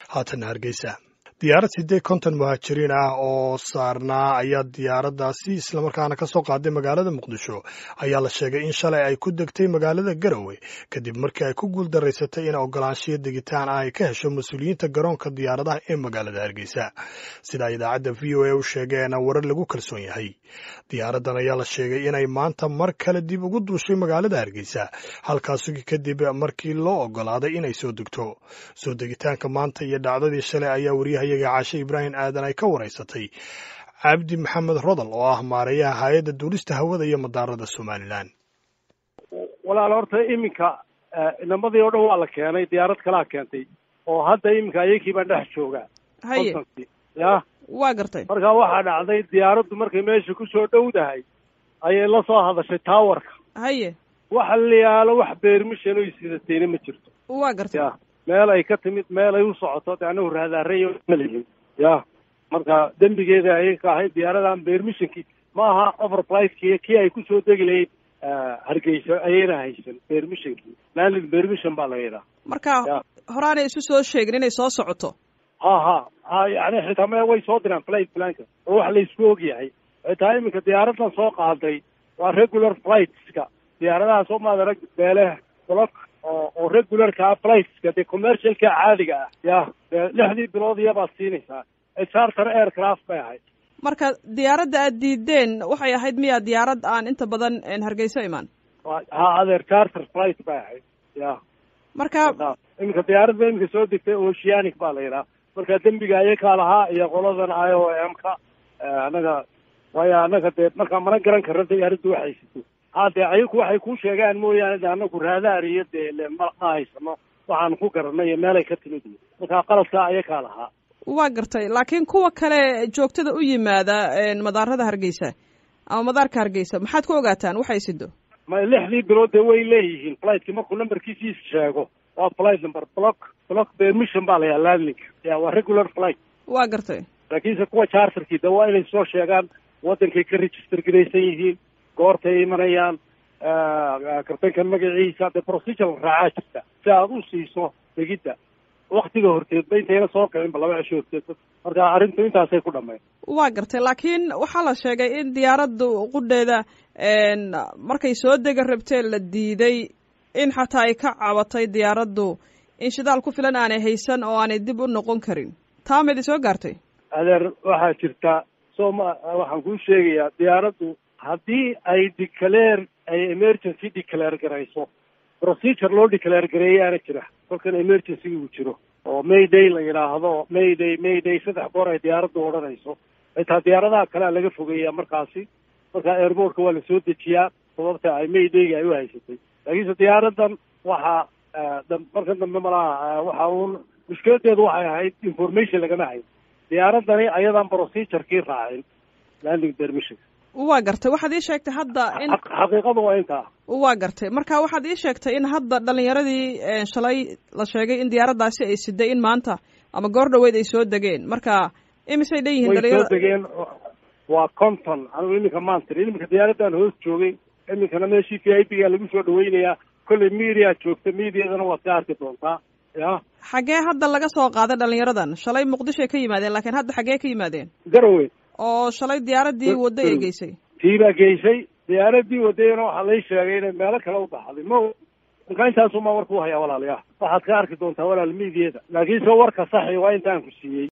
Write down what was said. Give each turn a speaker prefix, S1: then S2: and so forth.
S1: haatan hargeysa diyaarad siddeed konton muhaajiriin ah oo saarnaa ayaa diyaaraddaasi islamarkaana ka soo qaaday magaalada muqdisho ayaa la sheegay in shalay ay ku degtay magaalada garowe kadib markii ay ku guuldaraysatay in ogolaanshiyo degitaan ah ay ka hesho mas-uuliyiinta garoonka diyaaradaha ee magaalada hargeysa sidaa idaacadda v o a u sheegeen warar lagu kalsoon yahay diyaaraddan ayaa la sheegay inay maanta mar kale dib ugu duushay magaalada hargeysa halkaasi kadib markii loo ogolaaday inay soo degto soo degitaanka maanta iyo dhacdadii shalay ayaa wariyahayaga caashe ibraahim aadan ay ka waraysatay cabdi maxamed rodal oo ah maareeyaha hay-adda duulista hawada iyo madaarada somalilan
S2: walaal horta iminka inamadii oo dhan waa la keenay diyaarad kalaa keentay oo hadda iminka ayakii baan dhex joogaa
S3: haye
S2: ya
S3: waa gartay
S2: marka waxaa dhacday diyaaraddu markay meesha kusoo dhowdahay ayay la soo hadashay taawarka
S3: haye
S2: waxa la yaalo wax beermishan oy sidatayna ma jirto
S3: waa gartay
S2: ya meel ay ka timid meel ay u socoto de anagu raadaarey ma lihin ya marka dembigeeda ayay ka ahayd diyaaradan beermishankii ma aha overflightki kii ay kusoo degi lahayd hargeysa ayayna haysan beermishankii landing beermission baa laga yidhaha
S3: marka
S2: Ya.
S3: horaanay isu soo sheegin inay soo socoto
S2: ha ha ha yani xitaa me way soo diraan flight planka oo wax la isku og yahay xitaa iminka diyaaradan soo qaaday waa regular flightska diyaaradaha soo maadarag beele block oo oo regularka ah flightska dee commercialka caadiga ah ya dee lixdii bilood iyabaad siinaysaa ee charter aircraft bay ahayd
S3: marka diyaaradda aad diideen waxay ahayd miyaa diyaarad aan inta badan een, hargeyso imaan
S2: Waa- ha adeer charter flight bay ahayd ya
S3: marka
S2: marka iminka diyaaradda iminka soo degtay oceanic baa la yidhaha marka dembiga ayakaa lahaa iyo qoladan i o m ka annaga waayo annaga dee markaa mana garan karna diyaaraddu waxay sito ha dee ayaku waxay ku sheegaan mooyaane de annagu raadaar iyo dee le ma ma haysano waxaan ku garanay iyo meelay ka timid marka qaladkaa ayakaa lahaa
S3: waa gartay laakiin kuwa kale joogtada u yimaada een, madaarada hargeysa ama madaarka hargeysa maxaad ku ogaataan waxay sido
S2: ma lixdii bilood dee way leeyihiin flightkii markuu numberkiisii sheego waa flight number block block permission baa la yaha landing ya waa regular flight
S3: waa gartay
S2: laakiinse kuwa charterkii de waa inay soo sheegaan wadankay ka register garaysan yihiin goortay imanayaan kartanka magaciisa de procedure raacaa jirta si aad u siiso degidda waktiga horteedba intayna soo kicinba laba cisho horteed marka arrintu intaasay ku dhammayn
S3: waa gartay laakiin waxaa la sheegay in diyaaraddu qudheeda een, markay soo dega rabtee la diiday in xataa ay ka cabatay diyaaraddu in shidaal ku filan aanay haysan oo aanay dib u noqon karin taa mayd soo gaartay
S2: adeer waxaa jirta soo ma waxaan kuu sheegayaa diyaaraddu haddii ay declare ay emergency declare garayso procedure loo declare gareeyaana jira kolkan emergency uu jiro oo mayday la yidhaahdo mayday mayday saddex goor ay diyaaraddu odhanayso xitaa diyaaradaha kalea laga fogeeyaa markaasi marka airportka waa la soo dejiyaa sababta ay maydayga ay u haysatay laakiinse diyaaradan waxaa dam- marka dambe malaha waxa uun mushkiladeedu waxay ahayd information lagama hayn diyaaradani ayadaan procedurekii raacin landing permission
S3: waa gartay waxaad ii sheegtay hadda in
S2: Xaq- xaqiiqadu waa intaa
S3: waa gartay marka waxaad ii sheegtay in hadda dhalinyaradii een, shalay la sheegay in diyaaraddaasi ay siday in maanta ama goor dhaweyd ay soo degeen marka imisay dhan yihiin
S2: way soo
S3: dhalinyarada
S2: degeen waa conton anigu iminka maantiri iminka diyaaradan hoos joogay iminkana meeshii v i p ga lagu soo dhaweynayaa kolley media joogta mediadana waad ka arki doontaa ya
S3: xaggee hadda laga soo qaaday dhalinyaradan shalay muqdishoay ka yimaadeen laakiin hadda xaggee ka yimaadeen
S2: garowe
S3: oo shalay diyaaraddii waddo ay geysay
S2: tii baa geysay diyaaradii wadayana waxaa lay sheegay inay meelo kale u baxday ma marka intaasumaa warku hayaa walaalayaa waxaad ka arki doontaa walaal mediada laakiinse warka saxi waa intaan ku siiyey